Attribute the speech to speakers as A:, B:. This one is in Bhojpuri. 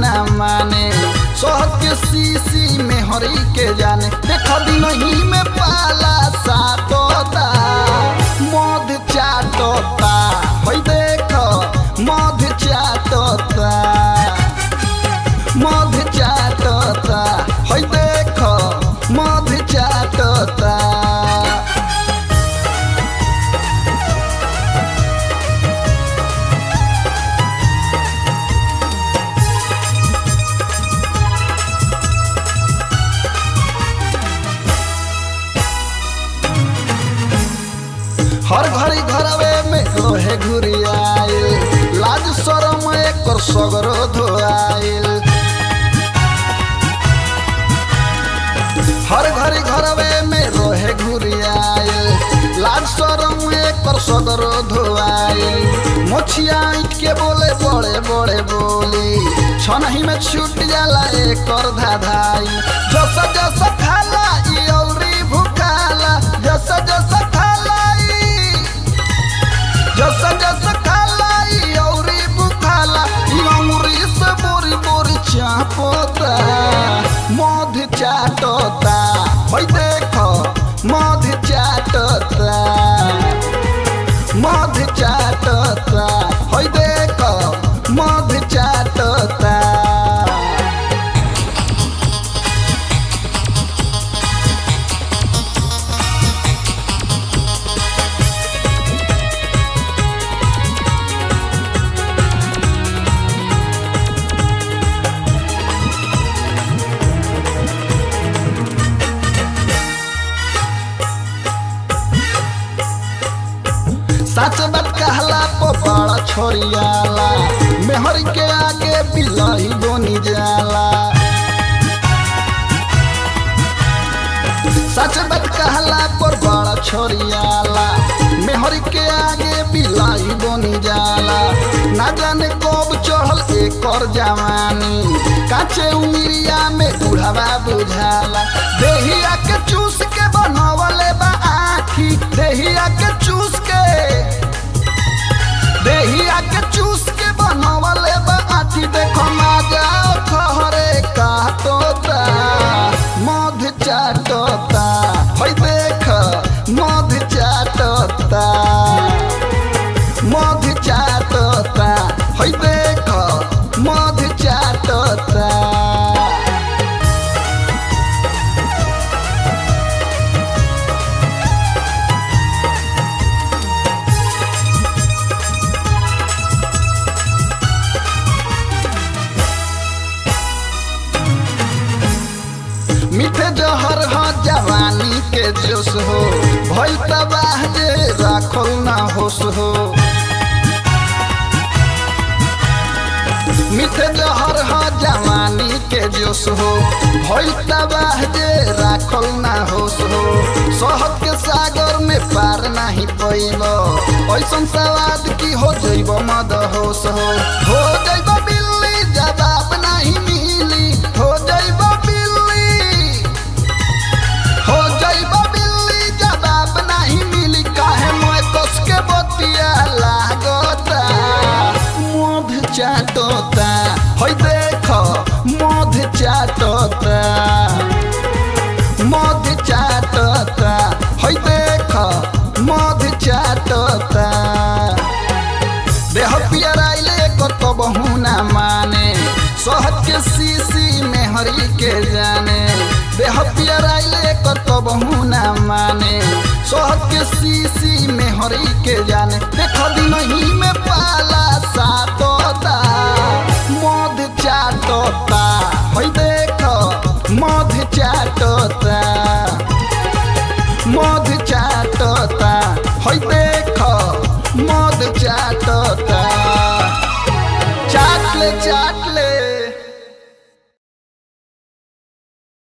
A: ना माने शहद के सीसी में हरी के जाने देख दिन ही में पाला सातोता मध चाटोता हई देख मध चाटोता मध चाटोता हई देख मध चाटोता हर घड़ी घरवे में रोहे घुरियाइल लाज शरम एकर सगरो धोआइल हर घड़ी घरवे में रोहे घुरियाइल लाज शरम एकर सगरो धोआइल मोछिया ईट के बोले बड़े बड़े बोली छनही में छूट जाला एकर धाधाई जस जस खाला ई औरी भुखाला जस जस खाला ई जस जस खाला ई औरी बुखाला ई अंगुरी से बोरी बोरी चापोता मध चाटोता हई देख मध चाटोता मध चाटोता हई देख मध चाटोता सच बात कहला पो बड़ा छोरियाला मेहर के आगे बिलही बोनी जाला सच बात कहला पर बड़ा छोरियाला मेहर के आगे बिलाई बोनी जाला ना जाने कब चढ़ल एकर जवानी काचे उमिरिया में बुढ़ावा बुझाला देहिया के चूस के बनवले बा आखी देहिया के चूस के देहिया के चूस के बनवले बा आखी देखो ना जाओ खहरे काटोता मध चाटोता हई देख मध चाटोता मध चाटोता हई देख मध चाटोता मीठे जहर ह जवानी के जोश हो भइल तबाह जे राखल ना होश हो मीठे जहर ह जवानी के जोश हो भइल तबाह जे राखल ना होश हो शहद के सागर में पार नहीं पैब ऐसन सवाद की हो जैब मद होश हो हो जैब बिल्ली जवाब नहीं मिली हो जैब बिल्ली हो जैब बिल्ली जवाब नहीं मिली काहे मोय कस के बतिया लागता मध चाटोता हई देख मध चाटोता मध चाटोता हई देख मध चाटोता देह पियराइले कतो बहुना माने शहद के सीसी में हरी के जाने देह पियराइले कतो बहुना माने शहद के सीसी में हरी के जाने देख दिन ही में पाला सातोता मध चाटोता हई देख मध चाटोता मध चाटोता हई देख मध चाटोता चाट ले चाट ले